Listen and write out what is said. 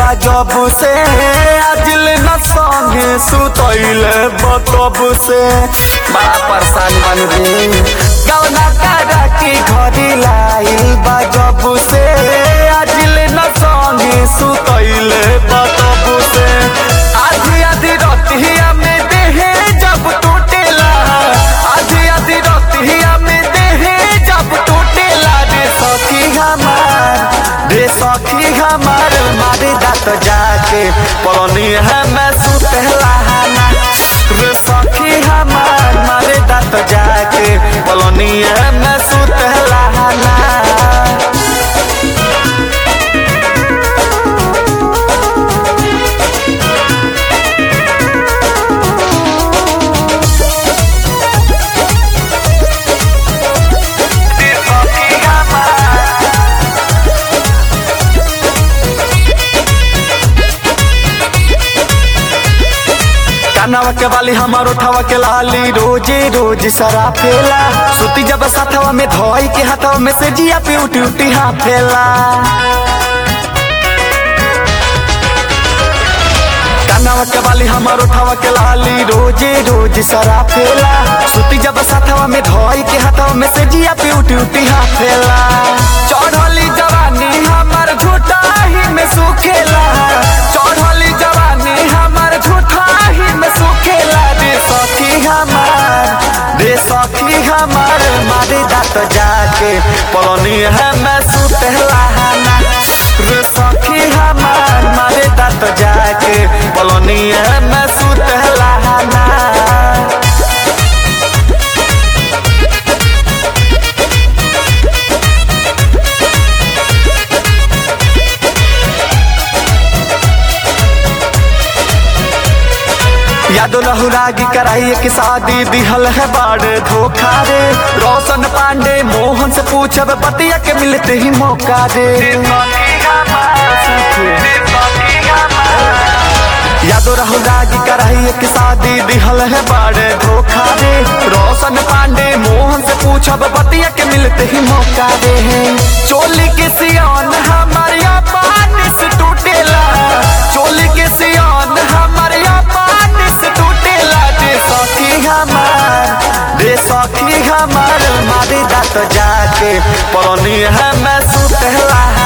बाजब से आजिल न संगे सुतैले बतब से बड़ा परेशान बन रे गौना करा की घरी लाइल बाजब से आजिल न संगे सुतैले बतब से आधी आधी रतिया में देहे जब टूटेला आधी आधी रतिया में देहे जब टूटेला रे सखी हमार रे सखी हमार मारे दात जाके पलनी है मैं सुतला ना रे सखी हमार मारे दात जाके पलनी है मैं सुतला ना कानवा के वाली हमार उठावा के लाली रोजे रोज सरा फेला सुती जब साथवा में धोई के हाथवा में से जिया पे उठी उठी हाफेला कानवा के वाली हमार उठावा के लाली रोजे रोज सरा फेला सुती जब साथवा में धोई के हाथवा में से जिया पे उठी उठी हाफेला चढ़ली जवानी हमार झूठा ही में सुखेला चढ़ली जवानी हमार झूठा ही में सुखेला रे सखी हमार रे सखी हमार मारे दात जाके पलनी है मैं सुतला ना रे सखी हमार मारे दात जाके पलनी है मैं सुतला ना यादो लहुरागी कराइए की शादी दिहल है बाड़ धोखा रे रोशन पांडे मोहन से पूछब बतिया के मिलते ही मौका दे यादो राहुल रागी कराइए की शादी दिहल है बाड़ धोखा रे रोशन पांडे मोहन से पूछब बतिया के मिलते ही मौका दे चोली के सियान हमारिया पानी से टूटेला चोली के सियान हमारिया पानी से टूटेला रे सखी हमार रे सखी हमार मारी दात जाके पलनी है मैं सुतला